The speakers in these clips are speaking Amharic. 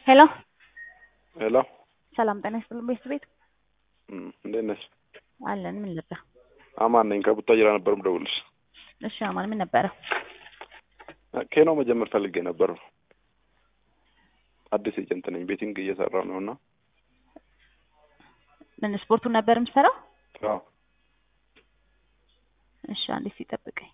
ሄሎ ሄሎ ሰላም ጤና ይስጥልን ቤት ቤት እም፣ እንዴት ነሽ? አለን ምን ነበር? አማን ነኝ ከቡታጅራ ነበር የምደውልሽ። እሺ አማን ምን ነበረ? ኬኖ መጀመር ፈልጌ ነበር። አዲስ ኤጀንት ነኝ፣ ቤቲንግ እየሰራ ነው እና ምን ስፖርቱን ነበር የምሰራው? አዎ እሺ አንዴ ሲጠብቀኝ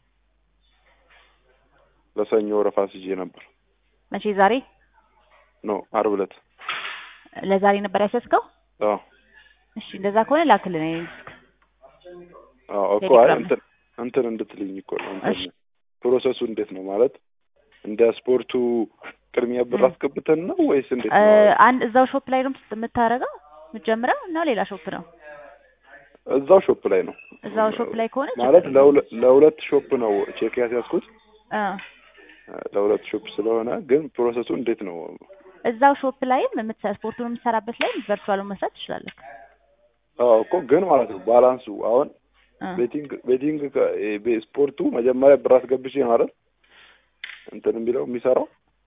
ለሰኞ ወረፋ ይዤ ነበር። መቼ ዛሬ ኖ አርብ ዕለት። ለዛሬ ነበር ያሰስከው? አዎ እሺ እንደዛ ከሆነ ላክልን እኔ ዲስክ አዎ እኮ አይ ቴሌግራም እንትን እንትን እንድትልኝ እኮ ነው። እንትን እሺ። ፕሮሰሱ እንዴት ነው ማለት እንደ ስፖርቱ ቅድሚያ ብር እም። አስገብተን ነው ወይስ እንዴት እ፣ ነው? አንድ እዛው ሾፕ ላይ ነው የምታረገው የምትጀምረው ነው ሌላ ሾፕ ነው? እዛው ሾፕ ላይ ነው እዛው ሾፕ ላይ ከሆነ ማለት ችግር ለሁለ- ለሁለት ሾፕ ነው ቼክ ያስያዝኩት እ፣ ለሁለት ሾፕ ስለሆነ ግን ፕሮሰሱ እንዴት ነው? እዛው ሾፕ ላይም የምትሰ- ስፖርቱን የምትሰራበት ላይ ቨርቹዋል መስራት ትችላለህ። አዎ እኮ ግን ማለት ነው ባላንሱ አሁን እ፣ ቤቲንግ ቤቲንግ ከ- እ፣ ቤ- ስፖርቱ መጀመሪያ ብር አስገብቼ ነው አይደል እንትን የሚለው የሚሰራው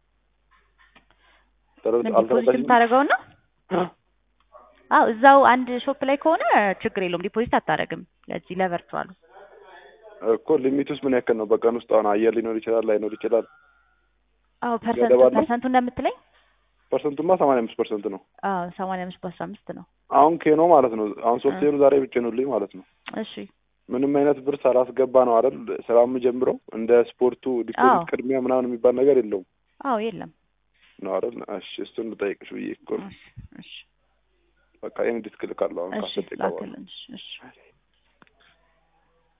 ተረ- ምን ዲፖዚት አልተረዳሽም? የምታደርገው ነው? አዎ እዛው አንድ ሾፕ ላይ ከሆነ ችግር የለውም ዲፖዚት አታደርግም። ለዚህ ለቨርቹዋሉ እኮ ሊሚቱስ ምን ያክል ነው? በቀን ውስጥ አሁን አየር ሊኖር ይችላል ላይኖር ይችላል። አዎ ፐርሰንቱ ገደብ አለው? ፐርሰንቱ እንደምትለኝ ፐርሰንቱማ ሰማንያ አምስት ፐርሰንት ነው። አዎ ሰማንያ አምስት በአስራ አምስት ነው። አሁን ኬኖ ማለት ነው አሁን ሶፍትዌሩ ዛሬ ብጭኑልኝ ማለት ነው እሺ ምንም አይነት ብር ሳላስገባ ነው አይደል ስራ የምጀምረው። እንደ ስፖርቱ አዎ። ዲፖዚት ቅድሚያ ምናምን የሚባል ነገር የለውም አዎ የለም። ነው አይደል? እሺ እሱን ልጠይቅሽ ብዬ እኮ ነው። እሺ እሺ በቃ ይሄን ዲስክ ልካለሁ አሁን እሺ ካሰጠኝ በኋላ ላክልን። እሺ እሺ